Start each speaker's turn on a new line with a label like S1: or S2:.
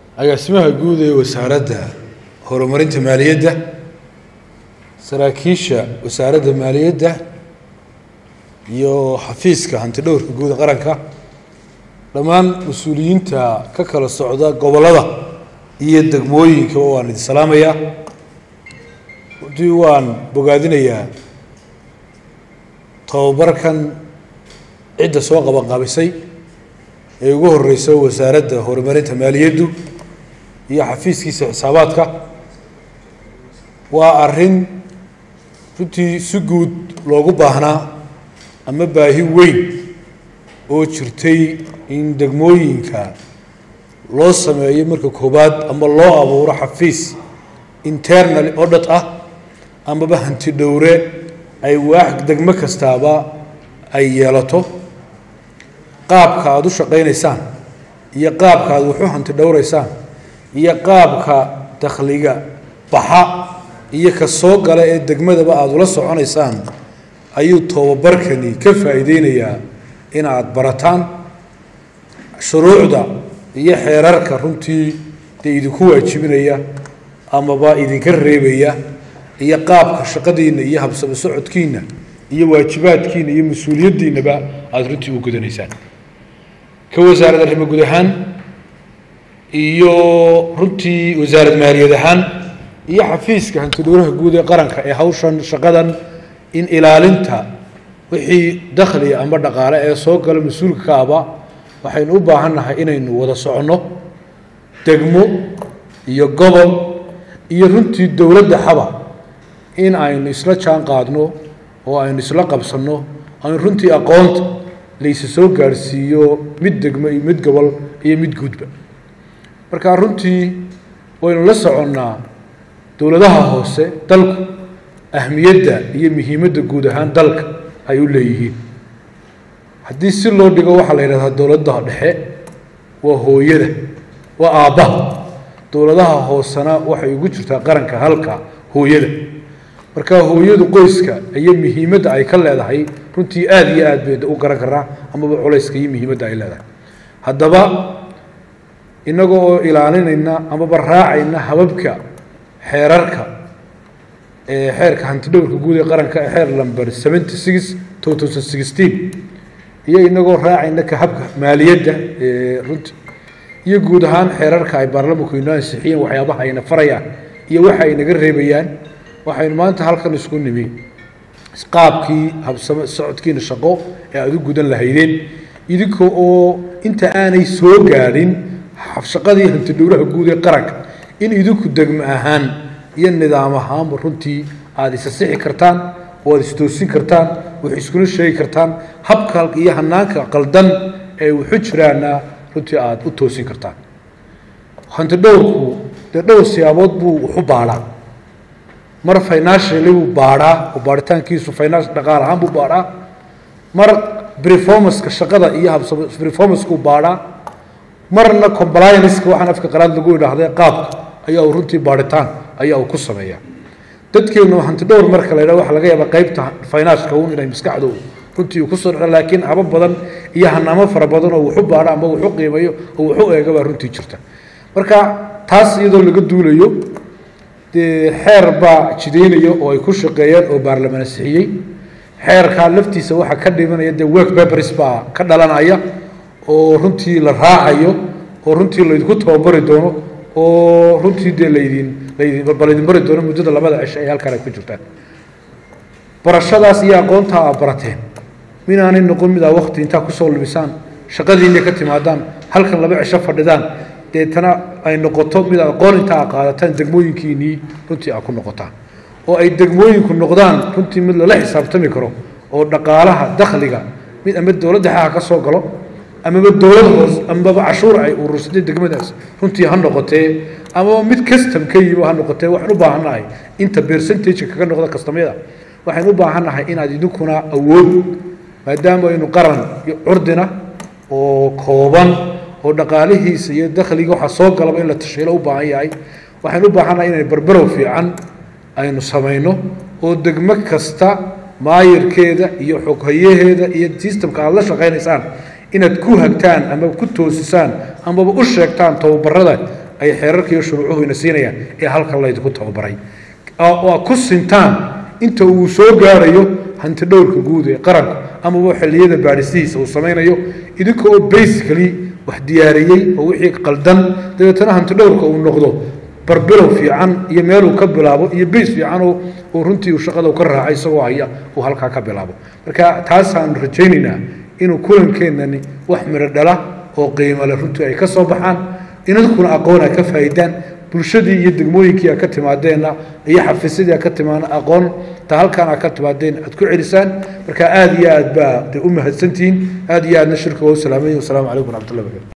S1: agaasimaha guud ee wasaaradda horumarinta maaliyadda saraakiisha wasaaradda maaliyadda iyo xafiiska hanti dhowrka guud ee qaranka dhammaan mas-uuliyiinta ka kala socda gobollada iyo degmooyinkaba waan idin salaamayaa runtii waan bogaadinayaa tababarkan cidda soo qabanqaabisay ee ugu horeysa wasaaradda horumarinta maaliyaddu iyo xafiiskiisa xisaabaadka waa arrin runtii si guud loogu baahnaa ama baahi weyn oo jirtay in degmooyinka loo sameeyo marka koowaad ama loo abuuro xafiis internal audit ah amaba hanti dhowre ay waax degmo kastaaba ay yeelato qaabka aada u shaqaynaysaan iyo qaabka aada waxu hanti dhowraysaan iyo qaabka dakhliga baxa iyo ka soo gala ee degmadaba aada ula soconaysaan ayuu tobabarkani ka faa'iideynayaa in aada barataan shuruucda iyo xeerarka runtii dee idinku waajibinaya amaba idinka reebaya iyo qaabka shaqadiinna iyo habsamo socodkiinna iyo waajibaadkiina iyo mas-uuliyaddiinaba aada runtii u gudanaysaan ka wasaarad arrimo guud ahaan iyo runtii wasaarad maaliyad ahaan iyo xafiiska hantidhowraha guud ee qaranka ee hawshan shaqadan in ilaalinta wixii dakhliga ama dhaqaale ee soo gala mas-uulka ka aba waxaynu u baahan nahay inaynu wada soconno degmo iyo gobol iyo runtii dowladda xaba in aynu isla jaan qaadno oo aynu isla qabsanno aynu runtii aqoonta laysa soo gaadhsiiyo mid degmo iyo mid gobol iyo mid guudba marka runtii waynu la soconnaa dowladaha hoose dalku ahmiyadda iyo muhiimadda guud ahaan dalka ay u leeyihiin haddii si loo dhigo waxaa la yidhahdaa dowladda dhexe waa hooyada waa aabbaha dowladaha hoosena waxay ugu jirtaa qaranka halka hooyada marka hooyadu qoyska iyo muhiimadda ay ka leedahay runtii aada iyo aad bay u garan karaa amaba culayska iyo muhiimadda ay leedahay haddaba innaga oo ilaalinayna amaba raacayna hababka xeerarka ee xeerka hantidhowrka guud ee qaranka ee xeer number seventy six two thousand sixteen iyo inagoo raacayna ka habka maaliyadda ee runti iyo guud ahaan xeerarka ay baarlamanku inoo ansixiyeen waxyaabaha ayna farayaan iyo waxa ay naga reebayaan waxaynu maanta halkan isku nimi qaabkii habsamo socodkiina shaqo ee aada u gudan lahaydeen idinka oo inta aanay soo gaadhin shaqadii hantidhowraha guud ee qaranka in idinku degmo ahaan iyo nidaam ahaanba runtii aada isa sixi kartaan oo aada istoosin kartaan wax iskula sheegi kartaan habka iyo hanaanka qaldan ee wuxu jiraana runtii aada u toosin kartaan hanti dhowrku dee dhowr siyaabood buu waxu baadhaa mar financially buu baadhaa oo baaritaankiisu finance dhaqaal ahaan buu baadhaa mar performanceka shaqada iyo habsamo performancekuu baadhaa marna complianceka waxaan afka qalaad lagu idhaahday qaabka ayaa uu runtii baadhitaan ayaa uu ku sameeyaa dadkeenu hanti dhowr marka la yidhaha waxa laga yaabaa qaybta financeka un inay maskaxdu runtii uu kusoo dhaco laakiin haba badan iyo hanaamo fara badan oo wuxu baadho ama wuxu qiimayo oo wuxu eega baa runtii jirta marka taas iyadoo laga duulayo dee xeer baa jidaynaya oo ay ku shaqeeyeen oo baarlamaan ansixiyey xeerkaa laftiisa waxaa ka dhimanaya dee work papers baa ka dhalanaya oo runtii la raacayo oo runtii laydinku tababari doono oo runtii dee laydin laydin balaydin bari doono muddada labada cisho ay halkaan ay ku jirtaan barashadaas iyo aqoontaa aa barateen minaanay noqon mid aa wakti intaa kusoo lumisaan shaqadiinay ka timaadaan halkan laba cisho fadhidaan deetana ay noqoto mid aqoon intaa a qaadataan degmooyinkiinii runtii aa ku noqotaan oo ay degmooyinku noqdaan runtii mid lala xisaabtami karo oo dhaqaalaha dakhliga mid ama dowladda xaha ka soo galo amaba dowlad hoos amaba cashuur ay urursatay degmadaas runtii ha noqotee amaba mid custom ka yimo ha noqotee waxaan u baahannahay inta percentage kaga noqda kastamyada waxaan u baahannahay inaad idinkuna awood maadaama aynu qaran curdina oo kooban oo dhaqaalihiisa iyo dakhliga waxaa soo galaba in la tashiilo u baahan yahay waxaan u baahannahay inay barbarow fiican aynu samayno oo degmo kasta maayirkeeda iyo xoghayaheeda iyo systemka aada la shaqaynaysaan inaad ku hagtaan ama ku toosisaan amaba u sheegtaan tababarada ay xeerarka iyo shuruucuhu ina siinayaan ee halkan laydinku tababaray oo ku sintaan inta uu soo gaarayo hanti dhowrka guud ee qaranku amaba xilliyada baadhisihiisa uu samaynayo idinka oo basically wax diyaariyey oo wixii qaldan dabeetana hanti dhowrka uu noqdo barbilow fiican iyo meeluu ka bilaabo iyo bays fiican oo runtii uu shaqada ka raacay isagoo haya uu halkaa ka bilaabo marka taasaanu rajaynaynaa inuu kulankeenani wax midho dhala oo qiimale runtii ay ka soo baxaan inankuna aqoon ay ka faa'iidaan bulshadii iyo degmooyinkii a ka timaadeenna iyo xafiisyadii a ka timaana aqoon ta halkaan a ka timaadeen aad ku celisaan marka aada iyo aad baa de u mahadsantihiin aada iyo aadna shirka waa u salaamay wasalaamu calaykum waraxmatullahi barakatu